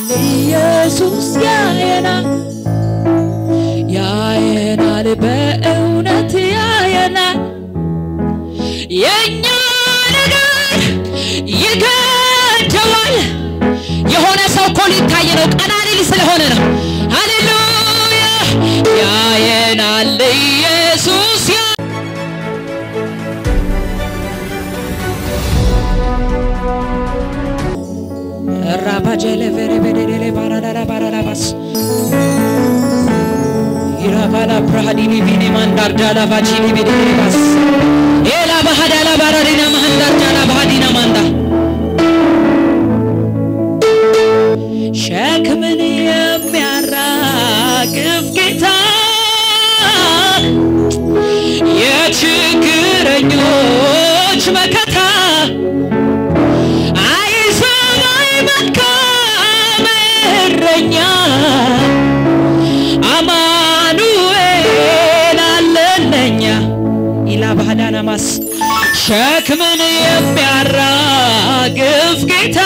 ኢየሱስ ያየናል ያየናል በእውነት ያየናል የእኛ ነገር ይገደዋል የሆነ ሰው እኮ ሊታይ ነው ቀና ሊል ስለሆነ ነው ሃሌሉያ ያየናል ኢየሱስ ያ ራባጀለ ቨሬበደሌ ባራዳራ ባራዳባስ ኢራባላ ብራሃዲኒ ቢኒ ማንዳርዳላ ቫቺኒ ቤዴባስ ኤላ ባህዳላ ባራዲና ማንዳርዳላ ባህዲና ማንዳ ሸክምን የሚያራግፍ ጌታ የችግረኞች መከታ አይሰማይ መልካም እረኛ አማኑኤል አለለኛ ኢላ ባህዳና ማስ ሸክምን የሚያራግፍ ጌታ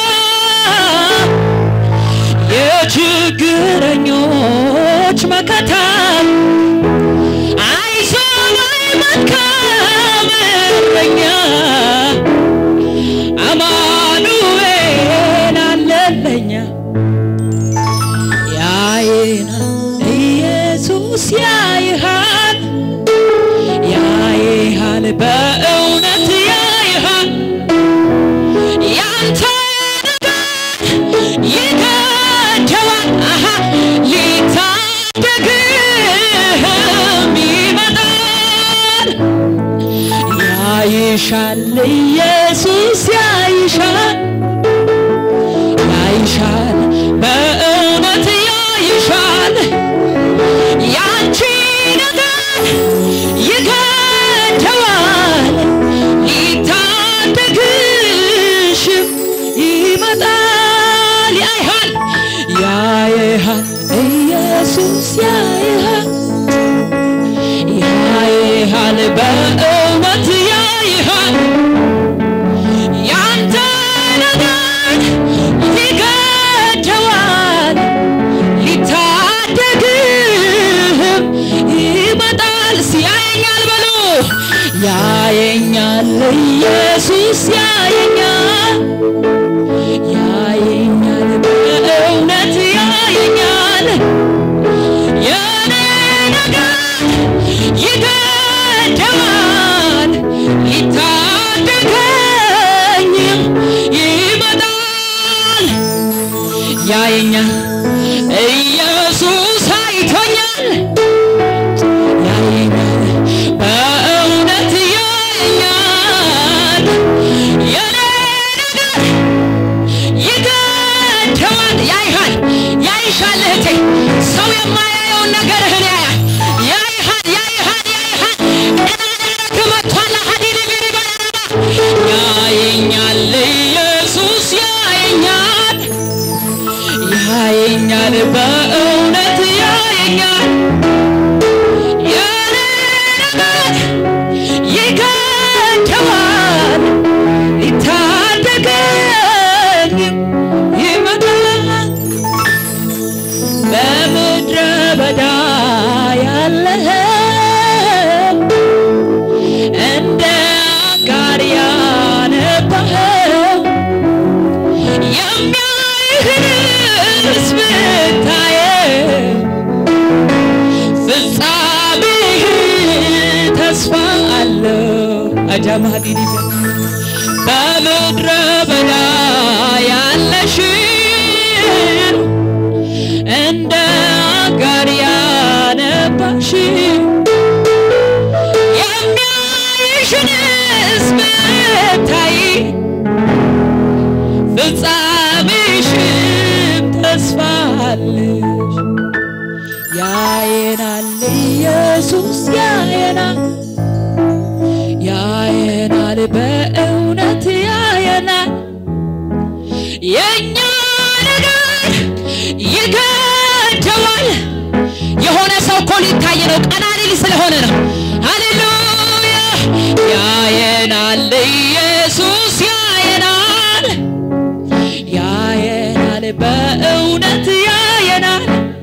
የችግረኞች መከታ አይዞህ መልካም እረኛ አማኑኤል አለለኛ ያየናል ኢየሱስ ያይሃል ያይሃል በእውነት ያይሃል ያንተ ነገር ይገደዋል አሃ ሊታደግህም ይመጣል ያይሻል ኢየሱስ ያይሻል ያይሻል በእውነት ያይሻል ያንቺ ነገር ይገደዋል ሊታደግሽም ይመጣል ያይሃል ያይሃል ኢየሱስ ያይሃል ያይሃል በእውነት ያይሃል ያንተ ነገር ይገደዋል ሊታደግህም ይመጣል ሲያየኛል በሉ ያየኛል ኢየሱስ ያየኛል ያየኛል በእውነት ያየኛል የኔ ነገር ይገደዋል ሊታደገኝም ይመጣል ያየኛል ኢየሱስ አይቶኛል ያየኛል በእውነት ያየኛል የኔ ነገር ይገደዋል ያይሃል ያይሻል እህቴ ሰው የማያየውን ነገርህን ያያል ያይሃል ያይሃል ያይሃል ከመቷላ ሀዲድ ቢሪባባ ያየኛል ኢየሱስ ያየኛል ያየኛል በእውነት ያየኛል የኔ ነገር ይገደዋል ሊታደገኝም ይመጣል በምድረ በዳ ያለኸው እንደ አጋር ያነባኸው የሚያይህንስ ብታየው ፍጻሜህ ተስፋ አለው አጃማዲኒ በምድረ በዳ ያለሽን እንደ አጋር ያነባሽ የሚያይሽንስ ብታይ ፍጻሜሽም ተስፋ አለሽ ያየናል ኢየሱስ ያየናል ያየናል በእውነት ያየናል የእኛ ነገር ይገደዋል የሆነ ሰው እኮ ሊታይ ነው ቀና ሊል ስለሆነ ነው ሃሌሉያ ያየናል ኢየሱስ ያየናል ያየናል በ በእውነት ያየናል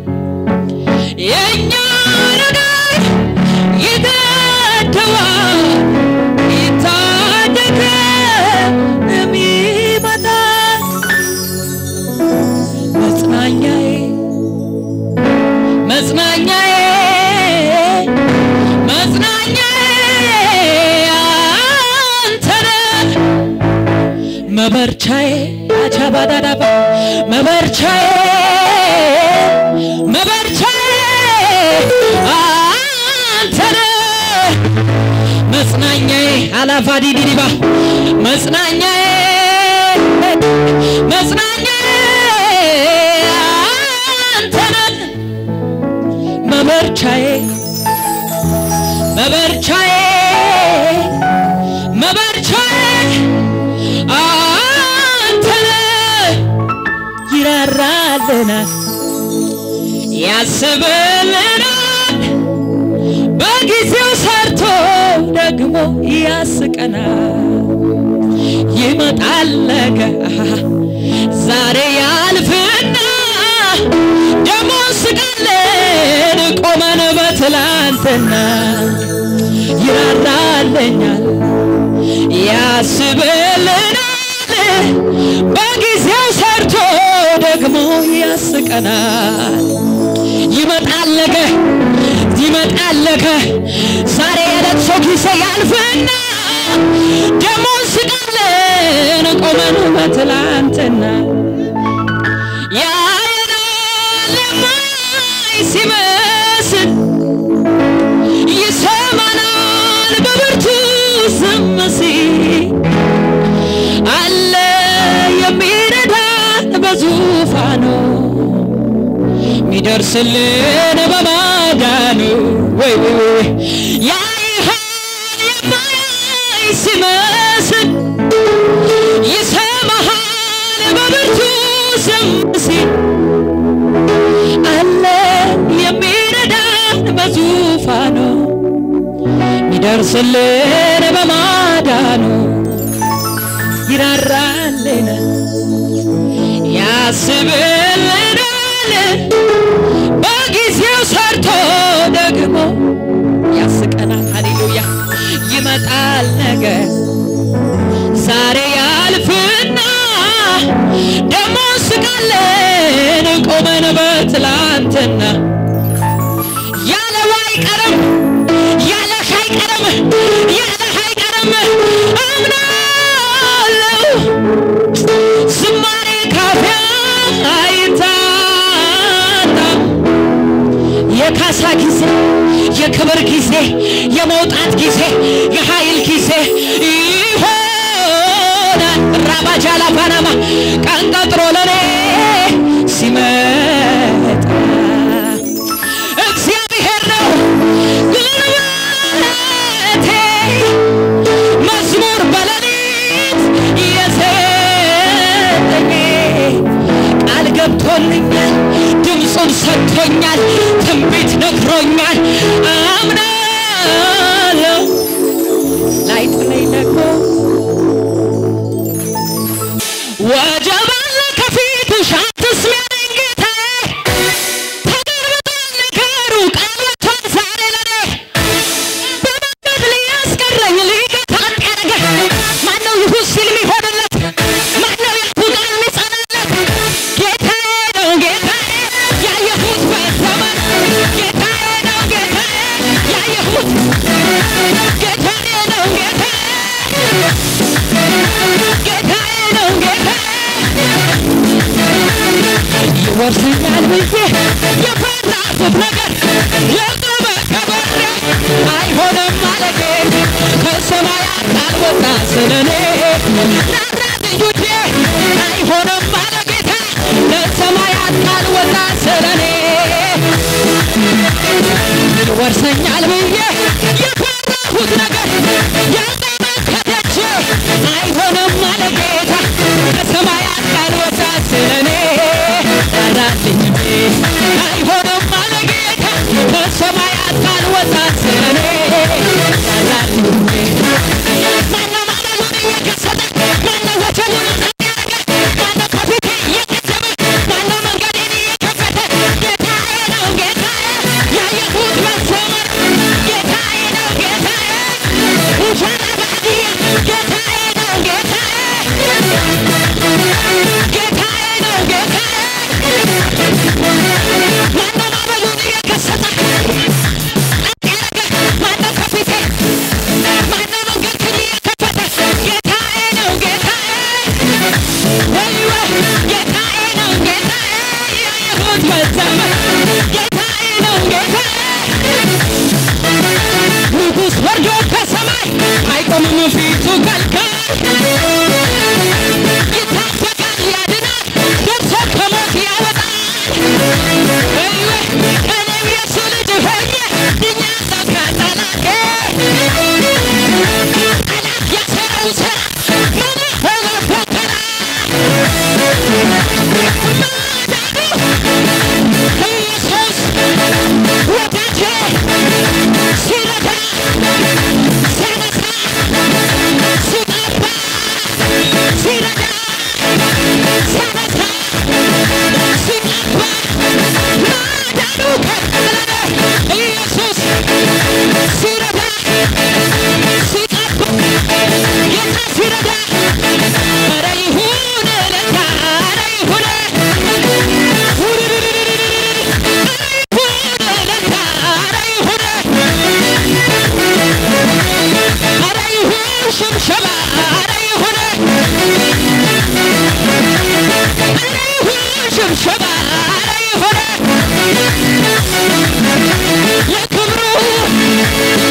የእኛ ነገር ይገደዋል ይታደገንም ይመጣል መጽናኛዬ መጽናኛዬ መጽናኛዬ አንተ ነህ መበርቻዬ አቻባዳዳባ መበርቻዬ መበርቻዬ አንተ ነህ መጽናኛዬ አላፋዲዲዲባ መጽናኛዬ መጽናኛዬ አንተ ነህ መበርቻዬ መበርቻዬ መበርቻዬ አንተ ነህ ይራራልናል ያስብልናል በጊዜው ሰርቶ ደግሞ ያስቀናል ይመጣል ነገ ዛሬ ያልፍና ደግሞ ስቃለን ቆመን በትላንትና ይራራልኛል ያስብልናል በጊዜው ሰርቶ ደግሞ ያስቀናል ይመጣል ነገ ይመጣል ነገ ዛሬ የለቅሶ ጊዜ ያልፍና ደግሞ ስቃለን ቆመን በትላንትና ያየናል የማይ ሲመስል ይሰማናል በብርቱ ዝም ሲል አለ የሚረዳን በዙፋኑ ሚደርስልን በማዳኑ ወይ ወይ ወይ ያይሃል የማያይ ሲመስል ይሰማሃል በብርቱ ዝም ሲል አለ የሚረዳን በዙፋኑ ሚደርስልን በማዳኑ ይራራልን ያስብልናል በጊዜው ሰርቶ ደግሞ ያስቀናል። ሃሌሉያ ይመጣል ነገ ዛሬ ያልፍና ደግሞ ስቃለን ቆመን በትላንትና ያለው አይቀርም ያለህ አይቀርም ያለህ አይቀርም አምናለሁ ዝማሬ ካፊያ አይታጣም የካሳ ጊዜ የክብር ጊዜ የመውጣት ጊዜ የኃይል ጊዜ ይሆናል ራባጃላ ፓናማ ቀን ቀጥሮ ለኔ ሲመጣ እግዚአብሔር ነው ጉልበቴ መዝሙር በሌሊት የሰጠኝ ቃል ገብቶልኛል ድምፁን ሰጥቶኛል ትንቢት ነግሮኛል አምናለሁ ላይጥለኝ ደግሞ ወጀብ አለ ከፊትሽ አትስሚያለኝ ጌታዬ ተገልብጧል ነገሩ ቃል ወጥቷል ዛሬ ለኔ በመንገድ ሊያስቀረኝ ሊገታኝ ያደረገ ማነው ይሁን ሲል የሚሆንለት ማነው ያፉ ቃል የሚጸናለት ጌታዬ ነው ጌታዬ ያየሁት በዘመን ጌታዬ ነው ጌታዬ ያየሁት ጌታዬ ነው ጌታዬ ጌታዬ ነው ጌታዬ ይወርሰኛል ብዬ የፈራሁት ነገር የቆመ ከበሬ አይሆንም ማለቴ ከሰማያት ካልወጣ ስለኔ ናራልኝ ውዴ አይሆንም ማለ ጌታ ከሰማያት ካልወጣ ስለኔ ይወርሰኛል ብዬ የፈራሁት ነገር የቆመ ከደጅ አይሆንም ማለ ጌታ ከሰማያት ካልወጣ ስለኔ ራራልኝ አይሆንም ማለ ጌታ ከሰማያት ካልወጣ ስለኔ ራራልኝ ማነው ማለሉን እየከሰተ ማነው ወጀቡን ጸጥ ያደረገ ማነው ከፊቴ እየቀደመ ማነው አይቆምም ፊቱ ከልካይ ይታደጋል ያድናል ደርሶ ከሞት ያወጣል እይወ እኔም የሱ ልጅ ሆኜ ድኛለሁ ከጠላቴ ጠላት ያሰረው ስራ ምን ሆነ ፈተና ማዳኑ ኢየሱስ ወዳጄ ሲረዳ ሲያነሳ ሲቀባ ሲረዳ ሲያነሳ ሲቀባ ማዳኑ ከበረ ኢየሱስ ሲረዳ ሲቀባ ጌታ ሲረዳ ኧረ ይሁን ለታ ኧረ ይሁን ሽብሸባ ኧረ ይሁን ኧረ ይሁን ሽብሸባ ኧረ ይሁን የክብሩ